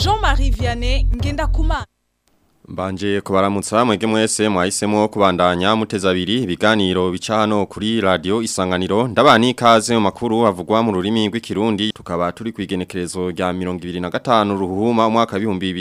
Jean-Marie Vianney Ngendakumana Mbanje kubaramutsa mwege mwese mwahisemo kubandanya muteza abiri ibiganiro bica hano kuri radio isanganiro ndabani kaze mu makuru avugwa mu rurimi rw'ikirundi tukaba turi kwigenekerezo rya 2025 ruhuma umwaka wa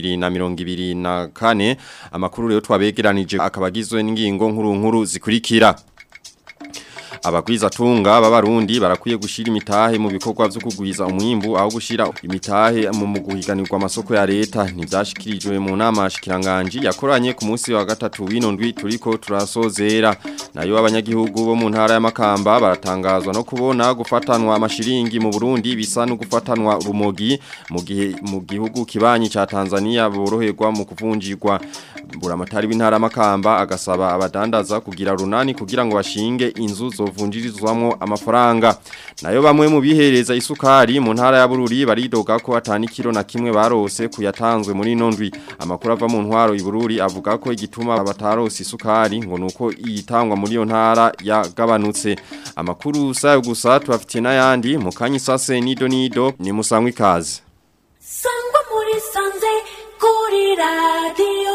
2024 amakuru rero twabegeranije akabagizwe n'ingingo nkuru nkuru zikurikira abagwiza tunga b'abarundi barakwiye gushira imitahe mu bikorwa byo kugwiza umwimbu aho gushira imitahe mu muguhiganirwa amasoko ya leta ntibyashikirijwe mu nama shikiranganje yakoranye ku munsi wa gatatu w'inondwi turiko turasozera nayo abanyagihugu bo mu ntara y'amakamba baratangazwa no kubona gufatanwa amashiringi mu Burundi bisa no gufatanwa rumogi mu gihe mu gihugu kibanyi ca Tanzania boroherwa mu kuvunjirwa buramatari w'intara y'amakamba agasaba abadandaza kugira runani kugira ngo bashinge inzu zo vunjirizwamo amafaranga nayo bamwe mu bihereza isukari mu ntara ya Bururi baridoga ko atani kilo na kimwe barose kuyatanzwe muri nondwi amakuru ava mu ntwaro ibururi avuga ko igituma batarose isukari ngo nuko iyitangwa muri yo ntara yagabanutse amakuru sayo gusa tubafitiye n'ayandi mu kanyisase nido nido ni musangwa ikaze sangwa muri sanze kuri radio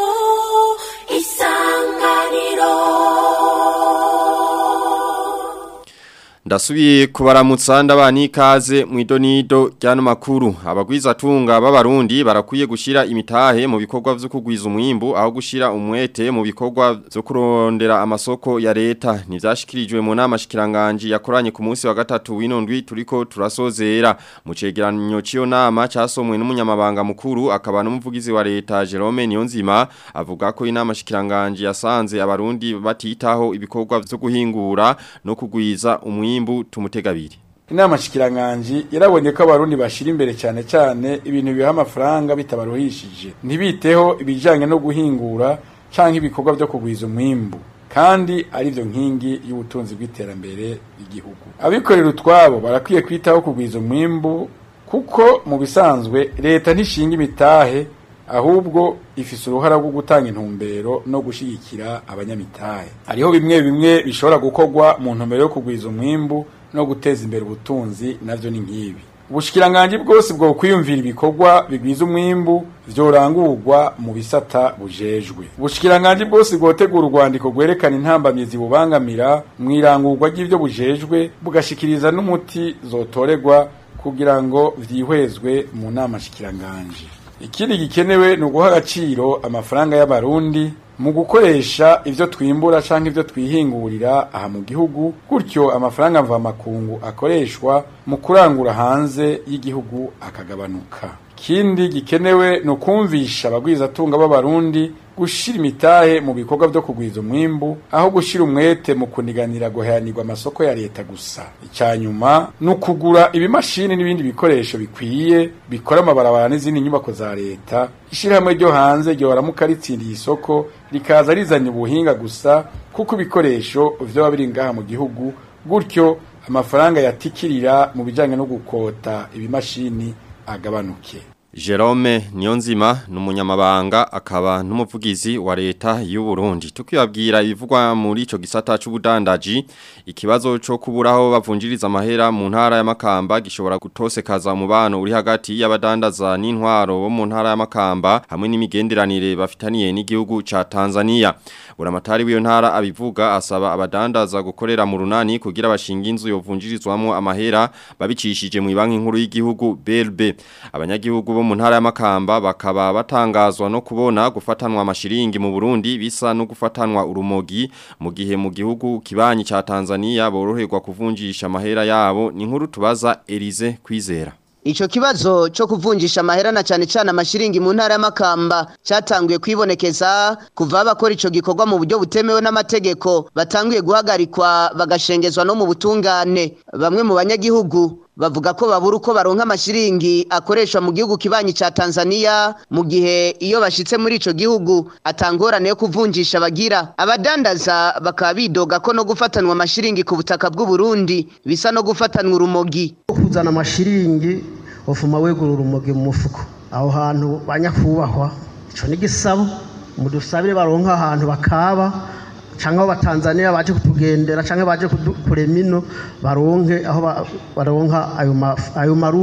isanganiro Ndasubiye kubaramutsa ndabani ikaze mu idonido ryano makuru abagwiza tunga b'abarundi barakwiye gushira imitahe mu bikorwa vyo kugwiza umwimbu aho gushira umwete mu bikorwa vyo kurondera amasoko ya leta nivyashikirijwe mu nama shikiranganje yakoranye ku munsi wa gatatu w'inondwi turiko turasozera mu cegeranyo ciyo nama casomwe n'umunyamabanga mukuru akaba n'umuvugizi wa leta Jerome Niyonzima avuga ko inama shikiranganje yasanze abarundi batitaho ibikorwa vyo guhingura no kugwiza umwimbu mwimbu tumutegabiri inama shikiranganji yarabonye ko abarundi bashira imbere cyane cyane ibintu biha amafaranga bitabaruhishije ntibiteho ibijanye no guhingura canke ibikorwa byo kugwiza umwimbu kandi ari byo nkingi y'ubutunzi bw'iterambere ry'igihugu abikorera utwabo barakwiye kwitaho kugwiza umwimbu kuko mu bisanzwe leta ntishinga imitahe ahubwo ifise uruhara rwo gutanga intumbero no gushigikira abanyamitahe hariho bimwe bimwe bishobora gukorwa mu ntumbero yo kugwiza umwimbu no guteza imbere ubutunzi navyo ni nk'ibi ubushikiranganji bwose bwo kwiyumvira ibikorwa bigwiza umwimbu vyorangurwa mu bisata bujejwe ubushikiranganji bwose bwotegura urwandiko rwerekana intambamyizi bubangamira mw'irangurwa ry'ivyo bujejwe bugashikiriza n'umuti zotoregwa kugira ngo vyihwezwe mu nama shikiranganji ikindi gikenewe ni uguha agaciro amafaranga y'abarundi mu gukoresha ivyo twimbura canke ivyo twihingurira aha mu gihugu gutyo amafaranga mvamakungu akoreshwa mu kurangura hanze y'igihugu akagabanuka ikindi gikenewe ni ukumvisha abagwizatunga b'abarundi gushira imitahe mu bikorwa vyo kugwiza umwimbu aho gushira umwete mu kuniganira guheranirwa amasoko ya leta gusa icyanyuma ni ukugura ibimashini n'ibindi bikoresho bikwiye bikora amabarabara n'izindi nyubako za leta ishirahamwe ryo hanze ryoramuka ritsindiye isoko rikaza rizanye ubuhinga gusa kuko ibikoresho vyoba biri ngaha mu gihugu gutyo amafaranga yatikirira mu bijanye no gukota ibimashini agabanuke Jerome Niyonzima numunyamabanga akaba numuvugizi wa leta y'u Burundi tukibabwira ibivugwa muri ico gisata c'ubudandaji ikibazo cyo kuburaho bavunjiriza amahera mu ntara y'amakamba gishobora gutosekaza umubano uri hagati y'abadandaza n'intwaro bo mu ntara y'amakamba hamwe n'imigenderanire bafitaniye n'igihugu ca Tanzania buramatari w'iyo ntara abivuga asaba abadandaza gukorera mu runani kugira bashinga inzu yovunjirizwamo amahera babicishije mu banki nkuru y'igihugu BRB abanyagihugu bo mu ntara y'amakamba bakaba batangazwa no kubona gufatanwa amashiringi mu Burundi bisa no gufatanwa urumogi mu gihe mu gihugu kibanyi ca Tanzania boroherwa kuvunjisha amahera yabo ni nkuru tubaza Elize kwizera Ico kibazo cyo kuvunjisha amahera na cyane cyane amashiringi mu ntara y'amakamba cyatanguye kwibonekeza kuva abakora ico gikorwa mu buryo butemewe n'amategeko batanguye guhagarikwa bagashengezwa no mu butungane bamwe mu banyagihugu bavuga ko babura uko baronka amashiringi akoreshwa mu gihugu kibanyi ca Tanzania mu gihe iyo bashitse muri ico gihugu atangorane yo kuvunjisha bagira abadandaza bakaba bidoga ko no gufatanwa amashiringi ku butaka bw'u Burundi bisa no gufatanwa urumogi kuzana amashiringi ufuma wegura urumogi mu mufuko aho hantu banyakubahwa ico ni gisabo mudusabire baronka ahantu bakaba canke abo batanzania baje kutugendera canke baje kudu- kurema ino baronke aho ba- baronka ayo ma- ayo marundi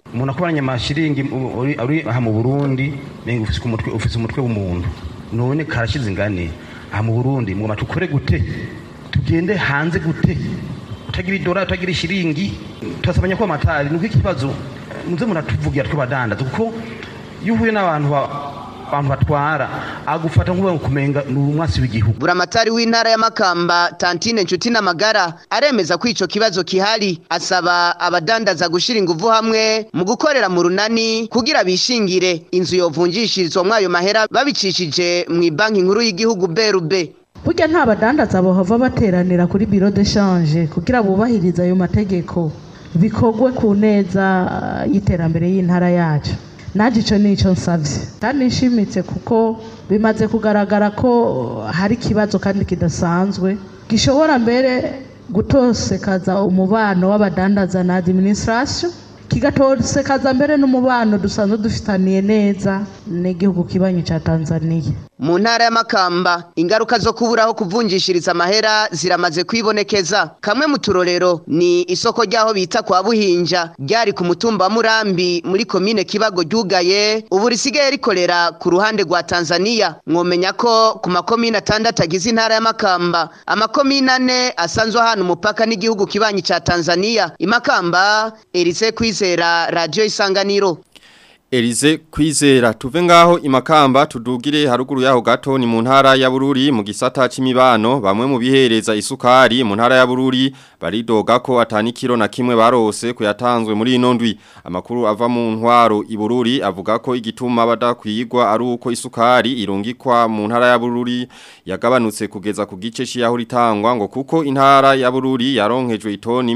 umuntu akoranye amashiringi u- uri uri aha mu Burundi menga ufise umutwe ufise umutwe w'umuntu none karashize ingane aha mu Burundi mugoma tukore gute tugende hanze gute utagira idora utagira ishiringi turasabanya ko amatari nuko ikibazo muze muratuvugira twabadandaza kuko iyo uhuye n'abantu ba- abantu batwara agufata nk'ubu kumenga ni umwasi w'igihugu buramatari w'intara ya Makamba Tantine Nshuti n'amagara aremeza ko ico kibazo kihari asaba abadandaza gushira inguvu hamwe mu gukorera mu runani kugira bishingire inzu yovunjishirizwa mwayo mahera babicishije mu banki nkuru y'igihugu BRB burya nta badandaza bohava bateranira kuri biro de shanje kugira bubahirize ayo mategeko bikorwe ku neza uh, y'iterambere y'intara yacu naje ico nico nsavye kandi nshimitse kuko bimaze kugaragara ko hari ikibazo kandi kidasanzwe gishobora mbere gutosekaza umubano w'abadandaza na administration kigatosekaza mbere n'umubano dusanzwe dufitaniye neza n'igihugu kibanyi ca Tanzania mu ntara ya Makamba ingaruka zo kuburaho kuvunjishiriza amahera ziramaze kwibonekeza kamwe mu turorero ni isoko ryaho bita kwa Buhinja ryari ku mutumba wa Murambi muri komine Kibago ryugaye ubu risigaye rikorera ku ruhande rwa Tanzania mwomenya ko ku makomine atandatu agize intara ya Makamba amakomine ane asanzwe ahantu umupaka n'igihugu kibanyi ca Tanzania imakamba Elise Kwizera Radio Isanganiro Elize kwizera tuve ngaho imakamba tudugire haruguru yaho gato ni mu ntara ya Bururi mu gisata c'imibano bamwe mu bihereza isukari mu ntara ya Bururi baridoga ko atani kilo na kimwe barose kuyatanzwe muri ino ndwi amakuru ava mu ntwaro i Bururi avuga ko igituma badakwigwa ari uko isukari irungikwa mu ntara ya Bururi yagabanutse kugeza ku gice cy'aho ritangwa ngo kuko intara ya Bururi yaronkejwe itoni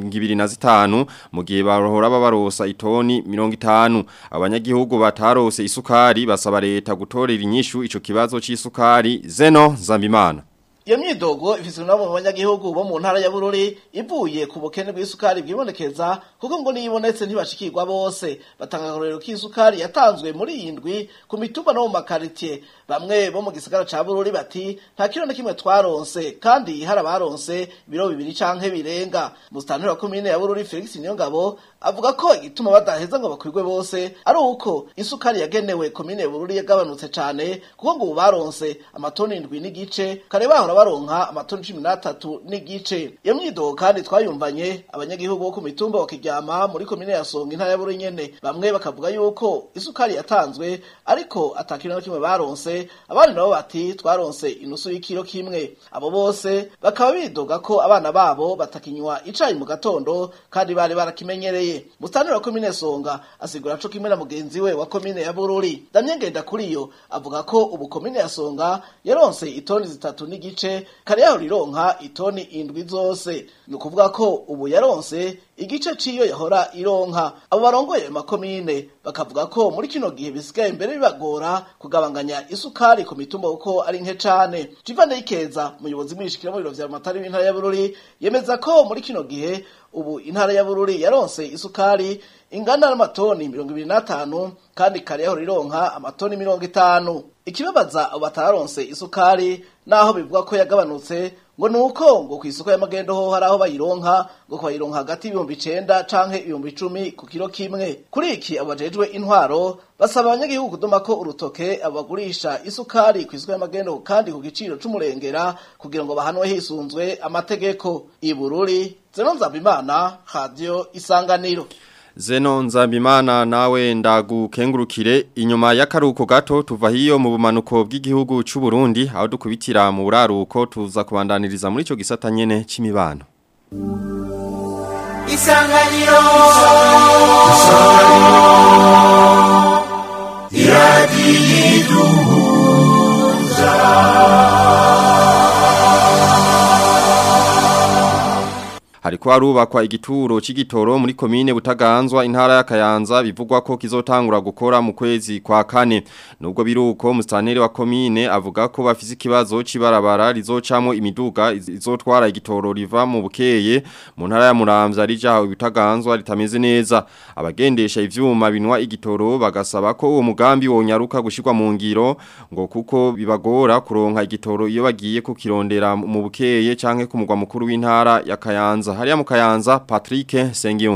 25 mu gihe bahora babarosa itoni 50 abanyagihugu batarose isukari basaba leta gutorera inyishu ico kibazo c'isukari zeno zambimana iyo myidogo ifise nabo mu banyagihugu bo mu ntara ya Bururi ivuye ku bukene bw'isukari bwibonekeza kuko ngo niyibonetse ntibashikirwa bose batanga akarorero k'isukari yatanzwe muri iyi ndwi ku mitumba no mu makaritiye bamwe bo mu gisagara ca Bururi bati nta kilo na kimwe twaronse kandi hari abaronse ibiro bibiri canke birenga musitanteri wa komine ya Bururi Felix Niyongabo avuga ko igituma badaheza ngo bakwirwe bose ari uko isukari yagenewe komine ya Bururi yagabanutse cane kuko ngo ubu baronse amatoni indwi n'igice kare bahora baronka amatoni cumi n'atatu n'igice iyo myidogo kandi twayumvanye abanyagihugu bo ku mitumba bakiryama muri komine ya Songa intara ya Bururi nyene bamwe bakavuga yuko isukari yatanzwe ariko atakiro na kimwe baronse abandi nabo bati twaronse inusu y'ikiro kimwe abo bose bakaba bidoga ko abana babo batakinywa icayi mu gatondo kandi bari barakimenyereye mustanira wa komine Songa asigura co kimwe na mugenzi we wa komine ya Bururi Damien Ngenda kuriyo avuga ko ubu komine ya Songa yaronse itoni zitatu n'igice kare yaho rironka itoni indwi zose ni ukuvuga ko ubu yaronse igice ciyo yahora ironka abo barongoye ayo makomine bakavuga ko muri kino gihe bisigaye imbere bibagora kugabanganya isukari ku mitumba kuko ari nke cane Jivane Ikeza umuyobozi mwishikira mu biro vya Matari w'intara ya Bururi yemeza ko muri kino gihe ubu intara ya Bururi yaronse isukari ingana n'amatoni mirongo ibiri n'atanu kandi kare yaho rironka amatoni mirongo itanu ikibabaza abo bataronse isukari naho bivuga ko yagabanutse ngo nuko ngo ku isoko y'amagendo ho hari aho bayironka ngo bayironka hagati y'ibihumbi icenda canke ibihumbi icumi ku kiro kimwe kuri iki abo bajejwe intwaro basaba abanyagihugu kudoma ko urutoke abo bagurisha isukari ku isoko y'amagendo kandi ku giciro c'umurengera kugira ngo bahanwe hisunzwe amategeko ibururi zeno nzabimana radio isanganiro Zeno nzambimana nawe ndagukengurukire inyuma y'akaruko gato tuva hiyo mu bumanuko bw'igihugu c'u Burundi aho dukubitira mu buraruko tuza kubandaniriza muri ico gisata nyene c'imibano Isanganiro Hariko harubakwa igituro c'igitoro muri komine Butaganzwa intara ya Kayanza bivugwa ko kizotangura gukora mu kwezi kwa kane nubwo biruko mustaneri wa komine avuga ko bafise ikibazo cibarabara rizocamo imiduga iz- izotwara igitoro riva mu bukeye mu ntara ya Muramvya rija aho Butaganzwa ritameze neza abagendesha ivyuma binwa igitoro bagasaba ko uwo mugambi wonyaruka gushirwa mu ngiro ngo kuko bibagora kuronka igitoro iyo bagiye kukirondera mu bukeye canke ku mugwa mukuru w'intara ya Kayanza hariya mu Kayanza Patrick Sengiyumva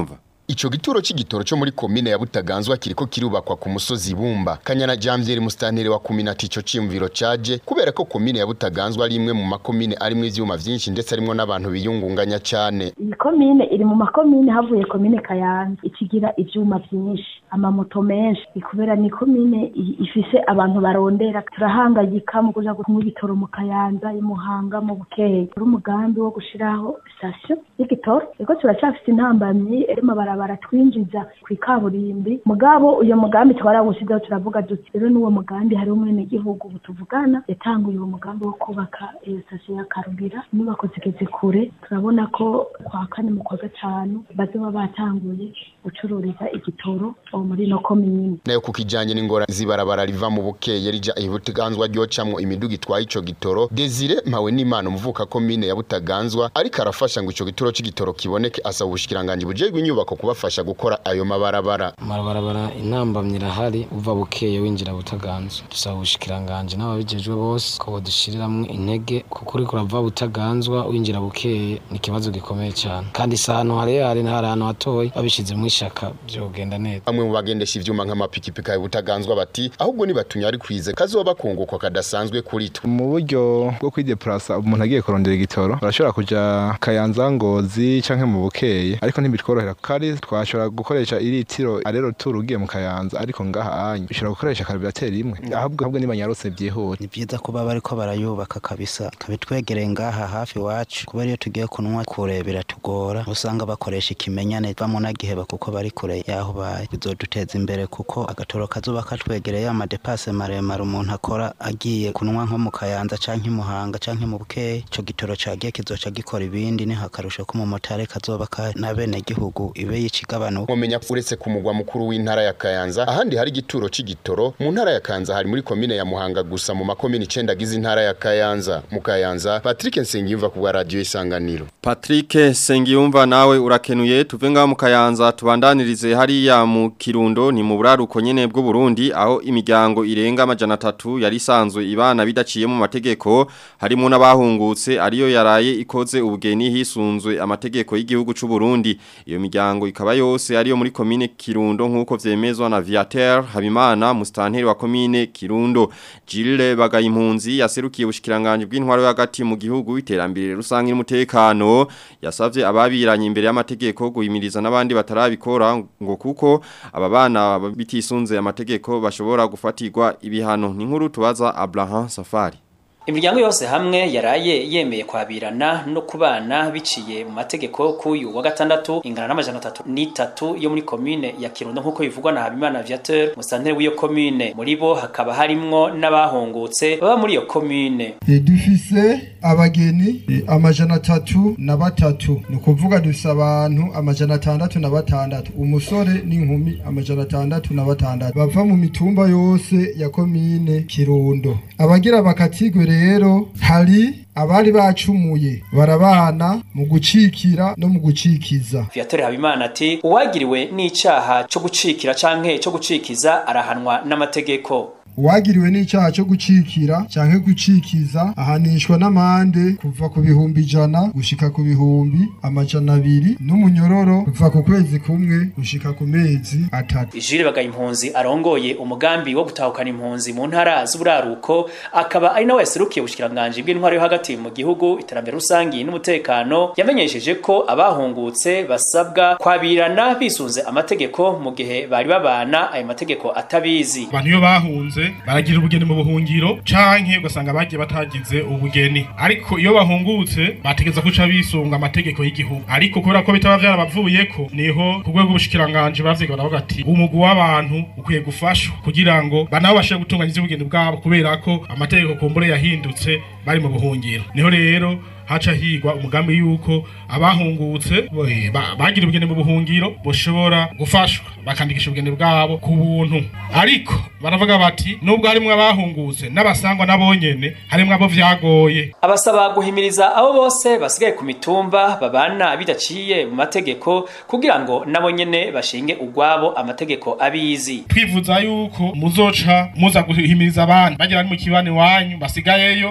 Ico gituro c'igitoro cyo muri komine ya Butaganzwa kiriko kirubakwa ku musozi Bumba. Kanyana Jamvier Mustanire wa kuminati ico cimviro caje kubera ko komine ya Butaganzwa ari imwe mu makomine arimwe ivyuma vyinshi ndetse arimwo n'abantu biyungunganya cane. iyi komine iri mu makomine havuye komine kayanza ikigira ivyuma vyinshi amamoto menshi ni kubera ni komine i- ifise abantu barondera turahangayika mu kuja kunywa ibitoro mu kayanza i muhanga mu bukeye uri umugambi wo gushiraho sitasiyo y'igitoro ego turacafise intambamyi iri mabarabara twinjiza kw'ikaburimbi mugabo uyo mugambi twarawushizeho turavuga duti rero n'uwo mugambi hari umwenegihugu ubu tuvugana yatanguye uwo mugambi wo kubaka iyo sitasiyo ya karubira inyubako zigeze kure turabona ko kwa kane mu kwa gatanu bazoba batanguye gucururiza igitoro uwo muri ino komine Nayo kukijanye n'ingora zibarabara riva mu bukeye rija i Butaganzwa ryocamwo imiduga itwaye ico gitoro. Desire Mpawe n'Imana umuvuka komine ya Butaganzwa ariko arafasha ngo ico gitoro c'igitoro kiboneke asaba ubushikiranganje bujejwe inyubako kubafasha gukora ayo mabarabara. Marabarabara intambamyi irahari uva bukeye winjira butaganzwa dusaba ubushikiranganje n'ababijejwe bose ko bodushiriramwo intege kuko uriko urava butaganzwa winjira bukeye ni ikibazo gikomeye cyane kandi si ahantu harehare hari ahantu hatoyi babishizemwo ishaka vyogenda neza Bamwe mu bagendesha ivyuma nk'amapikipiki ya Butaganzwa bati ahubwo nibatunya ari kwize kazoba kungukwa kadasanzwe kuri twe. mu buryo bwo kwideplasa umuntu agiye kurondera igitoro barashobora kuja kayanza ngozi canke mu bukeye ariko ntibitworohera kari twashobora gukoresha iritiro arero turu ugiye mu kayanza ariko ngaha anyu bishobora gukoresha karibirateri imwe ahubwo ahubwo nibanyarutse byihuse ni byiza kuba bariko barayubaka kabisa kabitwegereye ngaha hafi iwacu kubera iyo tugiye kunywa kure biratugora usanga bakoresha ikimenyane bamunagiheba kuko bari kure yaho baye bizoduteza imbere kuko agatoro kazoba katwegereye amadepase maremare umuntu akora agiye kunywa nko mu kayanza canke i muhanga canke mu bukeye ico gitoro cagiye kizoca gikora ibindi ni hakarusho ko umumotari kazoba ka na bene gihugu ibe yicigabanuka Mumenya uretse ku mugwa mukuru w'intara ya Kayanza ahandi hari igituro c'igitoro mu ntara ya Kayanza hari muri komine ya Muhanga gusa mu makomine 9 agize intara ya Kayanza mu Kayanza Patrick Nsengiyumva ku bwa radio isanganiro Patrick Sengiyumva nawe urakenuye tuve ngaho mu Kayanza tubandanirize hariya mu Kirundo ni mu buraruko nyene bwo Burundi aho imiryango irenga amajana atatu yari isanzwe ibana bidaciye mu mategeko harimo n'abahungutse ariyo yaraye ikoze ubugeni hisunzwe amategeko y'igihugu c'u Burundi iyo miryango ikaba yose ariyo muri komine Kirundo nkuko vyemezwa na Viateur Habimana mustanteri wa komine Kirundo Gilles Bagayimpunzi yaserukiye ubushikiranganje bw'intwaro y'agati mu gihugu iterambere rusange n'umutekano yasavye ababiranye imbere y'amategeko guhimiriza n'abandi batarabikora ngo kuko aba bana bitisunze amategeko bashobora gufatirwa ibihano ni nkuru tubaza Abraham Safari Imiryango yose hamwe yaraye yemeye kwabirana no kubana biciye mu mategeko kuyu wa gatandatu ingana n'amajana atatu n'itatu yo muri komine ya Kirundo nkuko bivugwa na Habimana Viateur musantere w'iyo komine muri bo hakaba harimwo n'abahungutse baba muri iyo komine E, dufise abageni e, amajana atatu na batatu ni ukuvuga dufise abantu amajana atandatu na batandatu umusore n'inkumi amajana atandatu na batandatu bava mu mitumba yose ya komine kirundo abagira bakatigwe rero hari abari bacumuye barabana mu gucikira no mu gucikiza Viateur Habimana ati uwagiriwe n'icaha cyo gucikira canke cyo gucikiza arahanwa n'amategeko uwagiriwe n'icyaha cyo gucikira canke gucikiza ahanishwa n'amande kuva ku bihumbi ijana gushika ku bihumbi amajana abiri n'umunyororo kuva ku kwezi kumwe gushika ku mezi atatu Jules Bagayimpunzi arongoye umugambi wo gutahukana impunzi mu ntara z'uburaruko akaba ari nawe yaserukiye ubushikiranganje bw'intwaro yo hagati mu gihugu iterambere rusangi n'umutekano yamenyesheje ko abahungutse basabwa kwabirana bisunze amategeko mu gihe bari babana ayo mategeko atabizi abantu iyo bahunze baragira ubugeni mu buhungiro canke ugasanga bagiye batagize ubugeni ariko iyo bahungutse bategeza kuca bisunga amategeko y'igihugu ariko kubera ko bitaba vyarabavuyeko niho ku rwego rw'ubushikiranganje bavyiga baravuga ati umugwi w'abantu ukwiye gufashwa kugira ngo banabo bashobore gutunganya ivy'ubugeni bwabo kubera ko amategeko kumbure yahindutse bari mu buhungiro niho rero haca higwa umugambi yuko abahungutse eh, ba- bagira ubugeni mu buhungiro boshobora gufashwa bakandikisha ubugeni bwabo ku buntu ariko baravuga bati nubwo harimwo abahungutse n'abasangwa nabonyene harimwo abo vyagoye abasaba guhimiriza abo bose basigaye ku mitumba babana bidaciye mu mategeko kugira ngo nabo nyene bashinge ugwabo amategeko abizi twivuza yuko muzoca muza guhimiriza abandi bagira ari mu kibani wanyu basigayeyo basubiza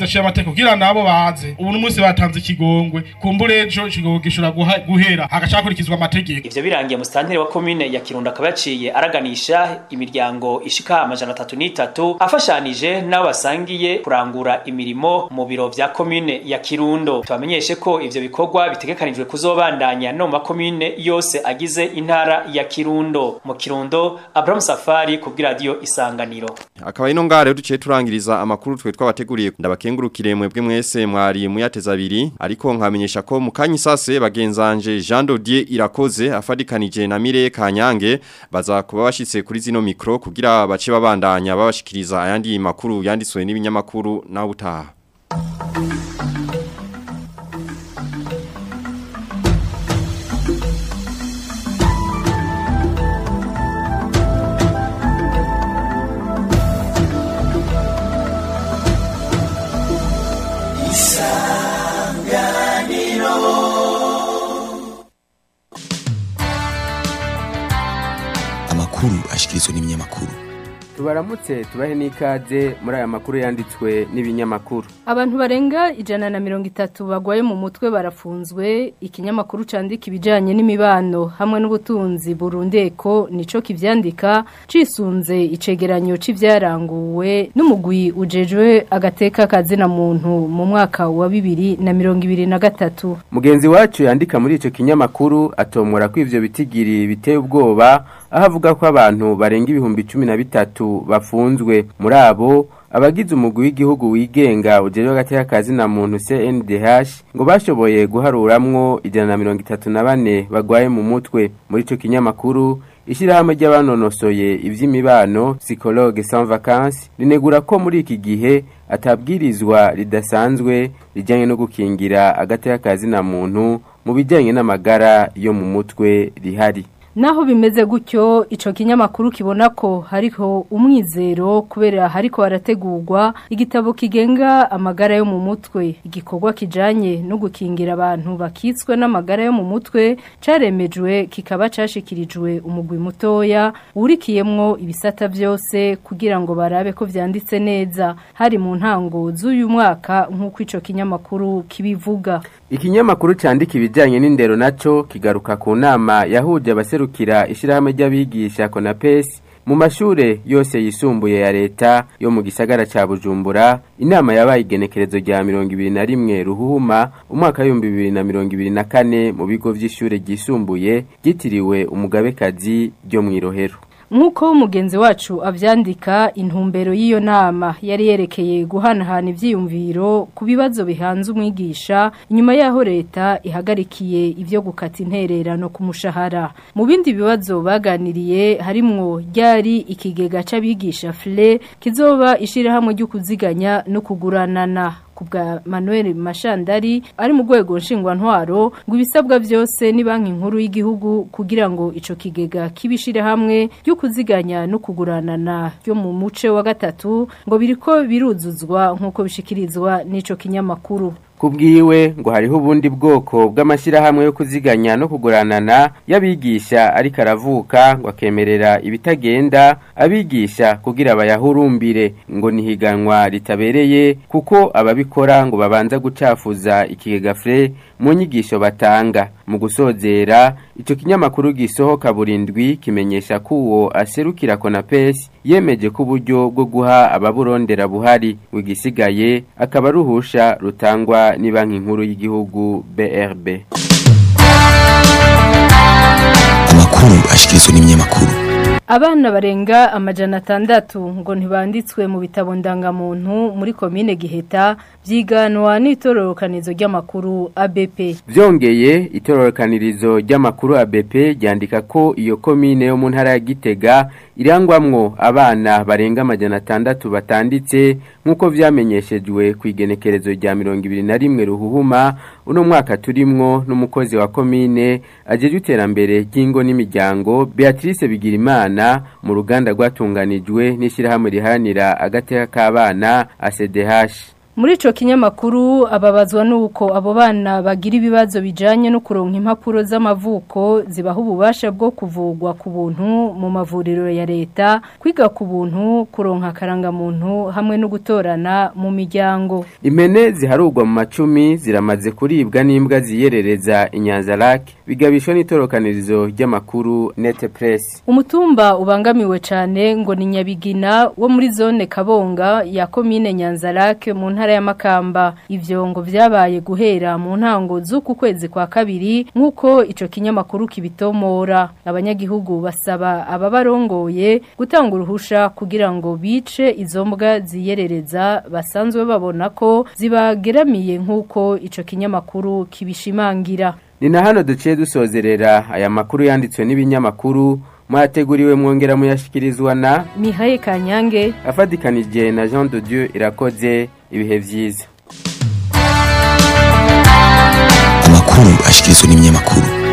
bidaciye amategeko kugira nabo baze ubu n'umunsi batanze ikigongwe kumbure ejo ikigongwe gishobora guha- guhera hagaca hakurikizwa amategeko ivyo birangiye musitanteri wa komine ya kirundo akaba yaciye araganisha imiryango ishika amajana atatu n'itatu afashanije n'abo basangiye kurangura imirimo mu biro vya komine ya kirundo tubamenyeshe ko ivyo bikorwa bitegekanijwe kuzobandanya no mu makomine yose agize intara ya kirundo mu kirundo abrahamu safari kubw'iradiyo isanganiro Akaba ino ngare duciye turangiriza amakuru twe twabateguriye ndabakengurukire mwebwe mwese mwari muyateza abiri ariko nkamenyesha ko mu kanyi sase bagenzanje Jean Dodier irakoze afadikanije na Mire Kanyange baza kuba bashitse kuri zino mikro kugira bace babandanya babashikiriza ayandi makuru yanditswe n'ibinyamakuru na utaha amakuru ashikirizwa n'ibinyamakuru tubaramutse tubahe n'ikaze muri aya makuru yanditswe n'ibinyamakuru Abantu barenga ijana na mirongo itatu bagwaye mu mutwe barafunzwe ikinyamakuru candika ibijanye n'imibano hamwe n'ubutunzi burundeko nico kivyandika cisunze icegeranyo c'ivyaranguwe n'umugwi ujejwe agateka kazina muntu mu mwaka wa bibiri na mirongo ibiri na gatatu mugenzi wacu yandika muri ico kinyamakuru atomora ko ivyo bitigiri biteye ubwoba aho avuga ko abantu barenga ibihumbi cumi na bitatu bafunzwe muri abo abagize umugwi w'igihugu wigenga ujejwe agateka kazina muntu CNDH ngo bashoboye guharuramwo ijana na mirongo itatu na bane bagwaye mu mutwe muri ico kinyamakuru Ishirahamwe ry'abanonosoye ivy'imibano psychologue sans vacances rinegura ko muri iki gihe atabwirizwa ridasanzwe rijanye no gukingira agateka kazina muntu mu bijanye n'amagara yo mu mutwe rihari Naho bimeze gutyo ico kinyamakuru kibona ko hariko umwizero kubera hariko harategurwa igitabo kigenga amagara yo mu mutwe igikorwa kijanye no gukingira abantu bakitswe n'amagara yo mu mutwe caremejwe kikaba cashikirijwe umugwi mutoya urikiyemwo ibisata vyose kugira ngo barabe ko vyanditse neza hari mu ntango z'uyu mwaka nk'uko ico kinyamakuru kibivuga Ikinyamakuru candika ibijanye n'indero naco kigaruka ku nama yahuje abaserukira ishirahamwe ry'abigisha Konapes mu mashure yose yisumbuye ya leta yo mu gisagara ca Bujumbura inama yabaye igenekerezo rya 21 ruhuma umwaka wa 2024 mu bigo vy'ishure ryisumbuye ryitiriwe umugabekazi ryo mwirohero Nkuko umugenzi wacu avyandika intumbero y'iyo nama yari yerekeye guhanahana ivyiyumviro ku bibazo bihanze umwigisha inyuma yaho leta ihagarikiye ivyo gukata intererano ku mushahara mu bindi bibazo baganiriye harimwo ryari ikigega c'abigisha FLE kizoba ishirahamwe ryo kuziganya no kuguranana kubwa Manuel Mashandari ari mu rwego nshingwantwaro ngo ibisabwa byose ni banki nkuru y'igihugu kugira ngo ico kigega kibishire hamwe ryo kuziganya no kuguranana ryo mu muce wa gatatu ngo biriko biruzuzwa nkuko bishikirizwa n'ico kinyamakuru Kubwiwe ngo hariho ubundi bwoko bw'amashyirahamwe yo kuziganya no kuguranana y'abigisha ariko aravuka ngo akemerera ibitagenda abigisha kugira bayahurumbire ngo nihiganwa ritabereye kuko ababikora ngo babanza gucafuza ikigega fre mu nyigisho batanga mu gusozera ico kinyamakuru gisohoka burindwi kimenyesha ko uwo aserukira Konapes yemeje ko uburyo bwo guha ababurondera buhari wigisigaye akaba ruhusha rutangwa ni banki nkuru y'igihugu BRB amakuru ashikirizwa n'ibinyamakuru Abana barenga amajana atandatu ngo ntibanditswe mu bitabo ndangamuntu muri komine Giheta byiganwa n'itororokanizo ry'amakuru ABP. Vyongeye itororokanirizo ry'amakuru ABP ryandika ko iyo komine yo mu ntara ya Gitega irangwamwo abana barenga amajana atandatu batanditse nk'uko vyamenyeshejwe ku igenekerezo rya mirongo ibiri na rimwe ruhuhuma uno mwaka turimwo n'umukozi wa komine ajejwe iterambere ry'ingo n'imiryango Beatrice Bigirimana mu ruganda rwatunganijwe n'ishyirahamwe riharanira agateka k'abana ACDH Muri ico kinyamakuru ababazwa nuko abo bana bagira ibibazo bijanye no kuronka impapuro z'amavuko zibaho ububasha bwo kuvugwa ku buntu mu mavuriro ya leta kwiga ku buntu kuronka karanga muntu hamwe no gutorana mu miryango Impene ziharugwa mu macumi ziramaze kuribwa n'imbwa ziyerereza inyanza lake bigabishwa n'itorokanirizo ry'amakuru Net Press. Umutumba ubangamiwe cyane ngo ni Nyabigina wo muri zone Kabonga ya komine Nyanzarake mu ntara ya Makamba ivyo ngo vyabaye guhera mu ntango z'uku kwezi kwa kabiri nkuko ico kinyamakuru kibitomora abanyagihugu basaba ababarongoye gutanga uruhusha kugira ngo bice izo mbwa ziyerereza basanzwe babona ko zibageramiye nkuko ico kinyamakuru kibishimangira Ni na hano duciye dusozerera aya makuru yanditswe n'ibinyamakuru mwateguriwe mwongera muyashikirizwa na Mihaye Kanyange afadikanije na Jean de Dieu irakoze ibihe vyiza amakuru ashikirizwa n'ibinyamakuru